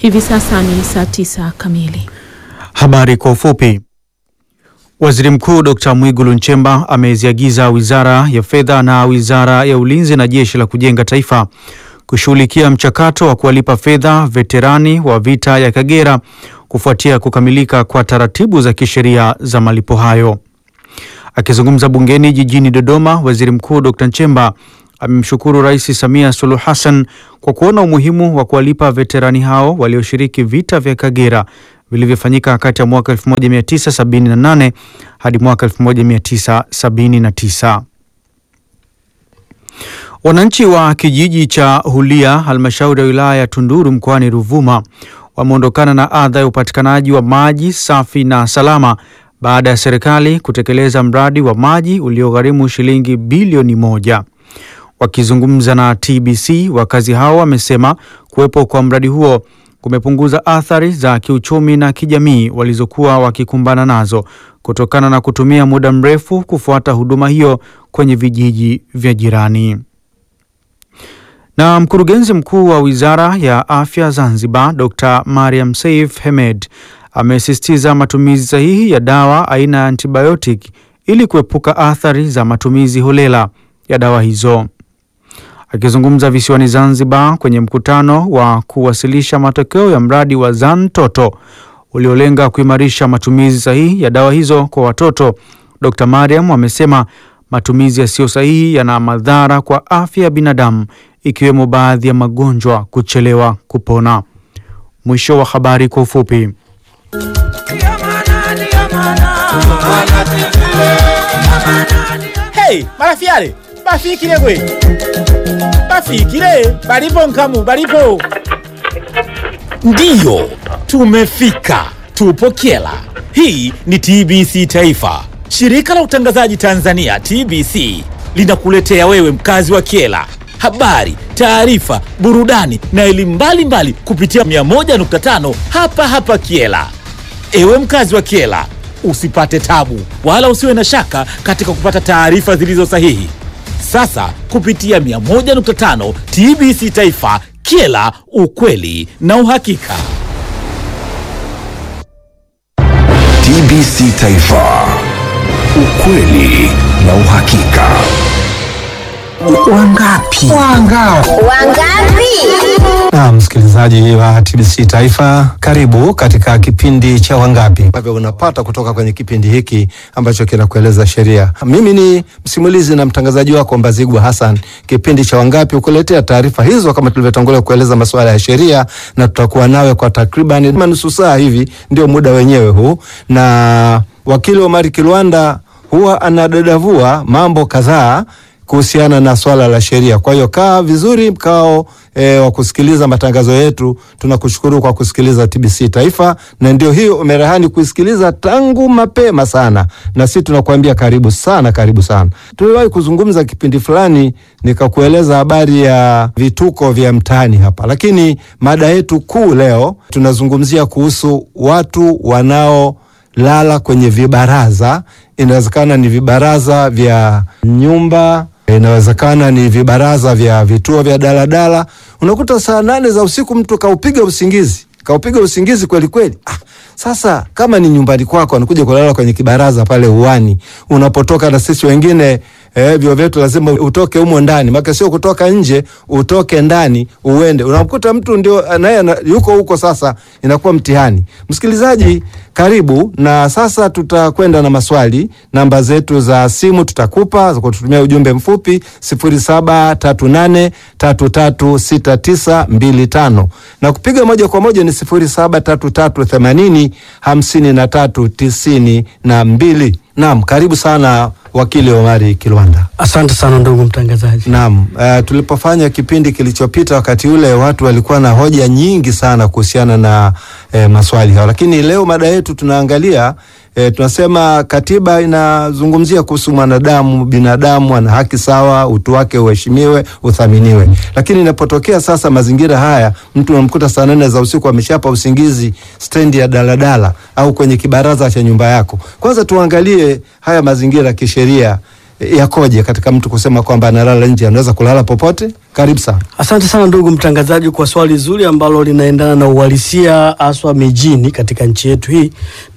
Hivi sasa ni saa tisa kamili. Habari kwa ufupi. Waziri Mkuu Dr. Mwigulu Nchemba ameziagiza Wizara ya Fedha na Wizara ya Ulinzi na Jeshi la Kujenga Taifa kushughulikia mchakato wa kuwalipa fedha veterani wa vita ya Kagera kufuatia kukamilika kwa taratibu za kisheria za malipo hayo. Akizungumza bungeni jijini Dodoma, Waziri Mkuu Dr. Nchemba amemshukuru Rais Samia Suluhu Hassan kwa kuona umuhimu wa kuwalipa veterani hao walioshiriki vita vya Kagera vilivyofanyika kati ya mwaka 1978 hadi mwaka 1979. Wananchi wa kijiji cha Hulia, halmashauri ya wilaya ya Tunduru mkoani Ruvuma wameondokana na adha ya upatikanaji wa maji safi na salama baada ya serikali kutekeleza mradi wa maji uliogharimu shilingi bilioni moja. Wakizungumza na TBC, wakazi hao wamesema kuwepo kwa mradi huo kumepunguza athari za kiuchumi na kijamii walizokuwa wakikumbana nazo kutokana na kutumia muda mrefu kufuata huduma hiyo kwenye vijiji vya jirani. Na mkurugenzi mkuu wa Wizara ya Afya Zanzibar, Dr. Mariam Seif Hemed amesisitiza matumizi sahihi ya dawa aina ya antibiotic ili kuepuka athari za matumizi holela ya dawa hizo. Akizungumza visiwani Zanzibar kwenye mkutano wa kuwasilisha matokeo ya mradi wa Zantoto uliolenga kuimarisha matumizi sahihi ya dawa hizo kwa watoto, Dr. Mariam amesema matumizi yasiyo sahihi yana madhara kwa afya ya binadamu ikiwemo baadhi ya magonjwa kuchelewa kupona. Mwisho wa habari kwa ufupi. Hey, marafiale bafikile gwe bafikile balipo nkamu balipo ndiyo tumefika tupo kyela hii ni tbc taifa shirika la utangazaji tanzania tbc linakuletea wewe mkazi wa kyela habari taarifa burudani na elimu mbalimbali kupitia 101.5 hapa hapa kyela ewe mkazi wa kyela usipate tabu wala usiwe na shaka katika kupata taarifa zilizo sahihi sasa kupitia 101.5 tbc taifa kyela ukweli na uhakika TBC Taifa, ukweli na uhakika. Wangapi? Wangapi? Na msikilizaji wa TBC Taifa, karibu katika kipindi cha Wangapi ambavyo unapata kutoka kwenye kipindi hiki ambacho kinakueleza sheria. Mimi ni msimulizi na mtangazaji wako Mbazigwa Hassan. Kipindi cha Wangapi ukuletea taarifa hizo kama tulivyotangulia kueleza masuala ya sheria, na tutakuwa nawe kwa takriban nusu saa hivi, ndio muda wenyewe huu, na wakili Omari Kilwanda huwa anadadavua mambo kadhaa kuhusiana na swala la sheria. Kwa hiyo kaa vizuri mkao e, wa kusikiliza matangazo yetu. Tunakushukuru kwa kusikiliza TBC Taifa, na ndio hiyo umerehani kuisikiliza tangu mapema sana, na sisi tunakuambia karibu sana, karibu sana. Tuliwahi kuzungumza kipindi fulani nikakueleza habari ya vituko vya mtaani hapa, lakini mada yetu kuu leo tunazungumzia kuhusu watu wanao lala kwenye vibaraza. Inawezekana ni vibaraza vya nyumba, inawezekana ni vibaraza vya vituo vya daladala. Unakuta saa nane za usiku mtu kaupiga usingizi, kaupiga usingizi kweli kweli. Ah, sasa kama ni nyumbani kwako, anakuja kulala kwenye kibaraza pale uwani, unapotoka na sisi wengine eh, vyo vyetu lazima utoke humo ndani, maka sio kutoka nje, utoke ndani uende. Unamkuta mtu ndio naye ana- yuko huko, sasa inakuwa mtihani. Msikilizaji, karibu na sasa tutakwenda na maswali. Namba zetu za simu tutakupa za kututumia ujumbe mfupi 0738336925 na kupiga moja kwa moja ni 0733805392. Naam, karibu sana wakili Omari Kilwanda. Asante sana ndugu mtangazaji. Naam, uh, tulipofanya kipindi kilichopita, wakati ule watu walikuwa na hoja nyingi sana kuhusiana na eh, maswali hayo, lakini leo mada yetu tunaangalia eh, tunasema katiba inazungumzia kuhusu mwanadamu, binadamu ana haki sawa, utu wake uheshimiwe, uthaminiwe. Lakini inapotokea sasa mazingira haya, mtu unamkuta saa nane za usiku ameshapa usingizi stendi ya daladala au kwenye kibaraza cha nyumba yako, kwanza tuangalie haya mazingira kisheria eh, yakoje katika mtu kusema kwamba analala nje, anaweza kulala popote? Karibu sana. Asante sana ndugu mtangazaji kwa swali zuri ambalo linaendana na uhalisia haswa mijini katika nchi yetu hii.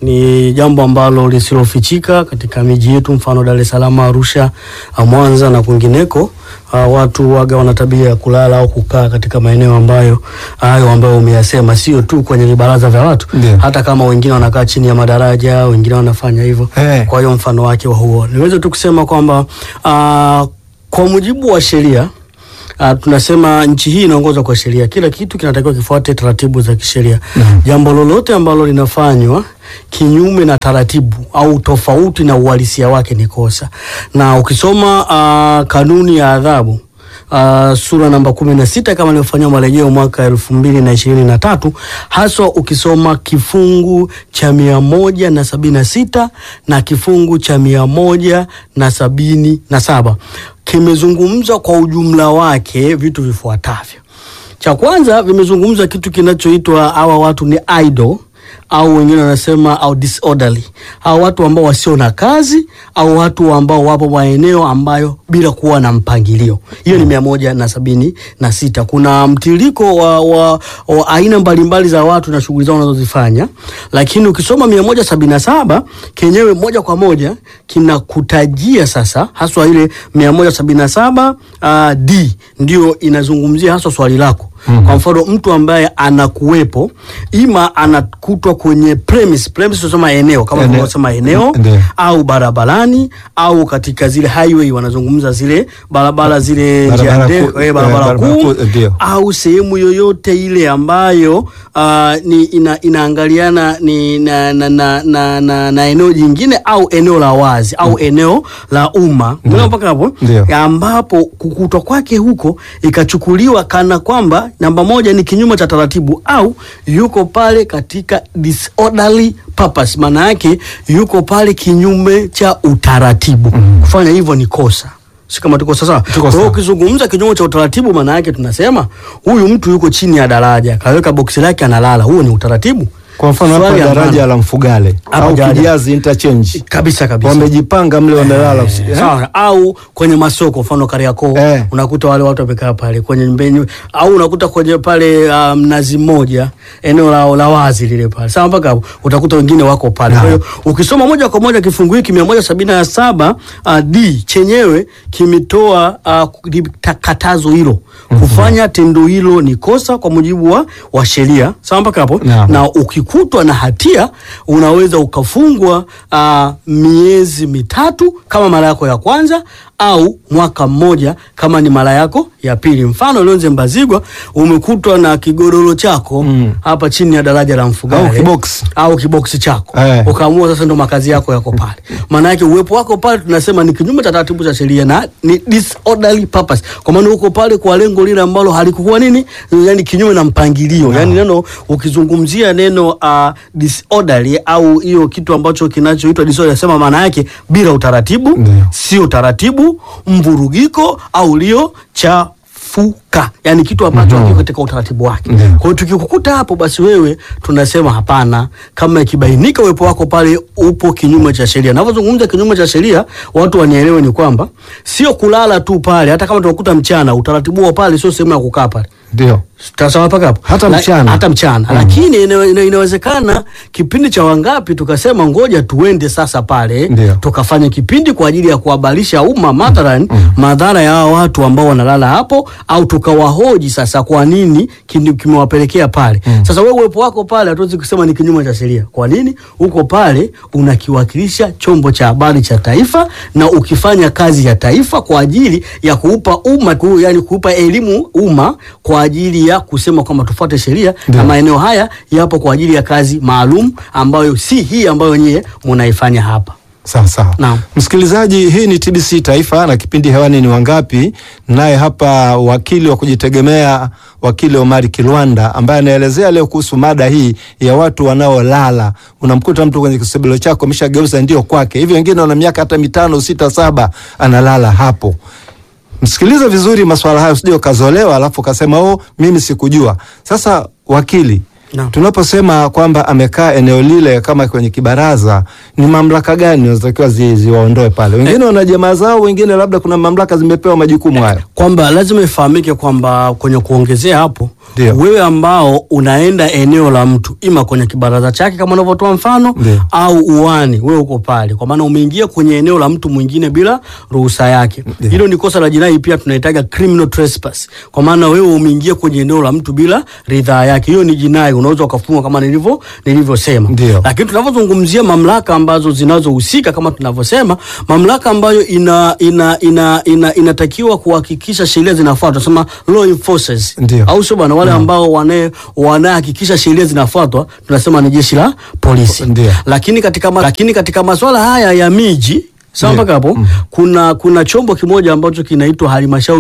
Ni jambo ambalo lisilofichika katika miji yetu, mfano Dar es Salaam, Arusha, ah, Mwanza na kwingineko. Uh, watu waga wana tabia ya kulala au kukaa katika maeneo ambayo hayo ambayo umeyasema, sio tu kwenye vibaraza vya watu Ndio. hata kama wengine wanakaa chini ya madaraja, wengine wanafanya hivyo. Eh. Kwa hiyo mfano wake wa huo niweze tu kusema kwamba uh, kwa mujibu wa sheria Uh, tunasema nchi hii inaongozwa kwa sheria. Kila kitu kinatakiwa kifuate taratibu za kisheria. Jambo lolote ambalo linafanywa kinyume na taratibu au tofauti na uhalisia wake ni kosa, na ukisoma uh, kanuni ya adhabu Uh, sura namba kumi na sita kama ilivyofanywa marejeo mwaka elfu mbili na ishirini na tatu haswa ukisoma kifungu cha mia moja na sabini na sita na kifungu cha mia moja na sabini na saba kimezungumza kwa ujumla wake vitu vifuatavyo. Cha kwanza vimezungumza kitu kinachoitwa hawa watu ni idle au wengine wanasema au disorderly, au watu ambao wasio na kazi au watu ambao wapo maeneo ambayo bila kuwa na mpangilio. Hiyo ni mia moja na sabini na sita. Kuna mtiririko wa, wa, wa aina mbalimbali za watu na shughuli zao wanazozifanya, lakini ukisoma mia moja sabini na saba kenyewe moja kwa moja kinakutajia sasa haswa ile mia moja sabini na saba uh, d ndio inazungumzia haswa swali lako Mm-hmm. Kwa mfano mtu ambaye anakuwepo ima anakutwa kwenye premise, premise tunasema eneo kama Eneo. tunavyosema eneo Ndio. au barabarani au katika zile highway wanazungumza zile barabara zile Barabara njia kuu, ndefu, eh, eh, barabara barabara kuu kuu, ndio. au sehemu yoyote ile ambayo uh, ni ina, inaangaliana ni na, na, na, na, na, na eneo jingine au eneo la wazi au eneo la umma Umeelewa mpaka hapo Ndio. Ya ambapo kukutwa kwake huko ikachukuliwa kana kwamba namba moja ni kinyume cha taratibu au yuko pale katika disorderly purpose, maana yake yuko pale kinyume cha utaratibu. Kufanya hivyo ni kosa, si kama tuko sasa. Kwa hiyo sawa. ukizungumza kinyume cha utaratibu, maana yake tunasema huyu mtu yuko chini ya daraja, kaweka boksi lake analala, huo ni utaratibu. Kwa mfano hapa Swali daraja ambalo- la Mfugale Hapa au daraja. Kijazi interchange kabisa kabisa wamejipanga mle wamelala usi- eh? Sawa, au kwenye masoko mfano Kariakoo Eh. unakuta wale watu wamekaa pale kwenye mbeni, au unakuta kwenye pale ah, mnazi mmoja eneo la, la wazi lile pale sawa, mpaka hapo utakuta wengine wako pale. Kwa hiyo ukisoma moja kwa moja kifungu hiki mia moja sabini na saba uh, d chenyewe kimetoa uh, katazo hilo kufanya tendo hilo ni kosa kwa mujibu wa, wa sheria sawa, mpaka hapo Naam. na ukikutwa na hatia unaweza ukafungwa uh, miezi mitatu kama mara yako ya kwanza au mwaka mmoja kama ni mara yako ya pili. Mfano Lonze Mbazigwa, umekutwa na kigodoro chako Mm. hapa chini ya daraja la Mfugale Au kiboksi. au kiboksi chako Eh. ukaamua sasa ndo makazi yako yako pale. Maana yake uwepo wako pale tunasema ni kinyume cha taratibu za sheria na ni disorderly purpose, kwa maana uko pale kwa lengo lile ambalo halikuwa nini, yani kinyume na mpangilio. Yani neno ukizungumzia neno uh, disorderly au hiyo kitu ambacho kinachoitwa disorderly, sema maana yake bila utaratibu, Ndio. sio taratibu, mvurugiko au ulio chafuka, yani kitu ambacho hakiko katika utaratibu wake. Ndio. Kwa hiyo tukikukuta hapo, basi wewe tunasema hapana, kama ikibainika uwepo wako pale upo kinyume cha sheria. Navyozungumza kinyume cha sheria, watu wanielewe ni kwamba sio kulala tu pale, hata kama tunakuta mchana, utaratibu wa pale sio sehemu ya kukaa pale Ndio. Sawa mpaka hapo Hata La- mchana. hata mchana lakini ina, ina, inawezekana kipindi cha wangapi tukasema ngoja tuende sasa pale Ndio. tukafanya kipindi kwa ajili ya kuhabarisha umma mathalan madhara ya hawa watu ambao wanalala hapo au tukawahoji sasa kwa nini kini- kimewapelekea pale sasa wewe uwepo wako pale hatuwezi kusema ni kinyume cha sheria kwa nini uko pale unakiwakilisha chombo cha habari cha taifa na ukifanya kazi ya taifa kwa ajili ya kuupa umma ku, yani kuupa elimu umma kwa ajili ya kusema kwamba tufuate sheria Ndio. na maeneo haya yapo kwa ajili ya kazi maalum ambayo si hii ambayo nyewe munaifanya hapa. Sawa sawa. Naam. Msikilizaji, hii ni TBC Taifa na kipindi hewani ni Wangapi, naye hapa wakili wa kujitegemea wakili Omari Kilwanda ambaye anaelezea leo kuhusu mada hii ya watu wanaolala. Unamkuta mtu kwenye kisebelo chako ameshageuza ndio kwake, hivi wengine wana miaka hata mitano, sita, saba analala hapo. Msikilize vizuri maswala hayo, usije ukazolewa alafu ukasema oh, mimi sikujua. Sasa wakili, Naam. tunaposema kwamba amekaa eneo lile kama kwenye kibaraza, ni mamlaka gani zinatakiwa zi, ziwaondoe pale? Wengine wana jamaa zao, wengine labda kuna mamlaka zimepewa majukumu hayo. kwamba lazima ifahamike kwamba kwenye kuongezea hapo Ndio. wewe ambao unaenda eneo la mtu ima kwenye kibaraza chake kama unavyotoa mfano Ndio. au uani wewe uko pale kwa maana umeingia kwenye eneo la mtu mwingine bila ruhusa yake Ndio. hilo ni kosa la jinai pia tunaitaga criminal trespass kwa maana wewe umeingia kwenye eneo la mtu bila ridhaa yake hiyo ni jinai unaweza ukafungwa kama nilivyo nilivyosema Ndio. lakini tunavyozungumzia mamlaka ambazo zinazohusika kama tunavyosema mamlaka ambayo ina, ina, ina, ina, inatakiwa kuhakikisha sheria zinafuatwa tunasema law enforcers Ndio. au sio bwana wale ambao wana- wanahakikisha sheria zinafuatwa tunasema ni jeshi la polisi Ndio. lakini katika, ma, lakini katika masuala haya ya miji sawa Ndio. mpaka hapo kuna kuna chombo kimoja ambacho kinaitwa halmashauri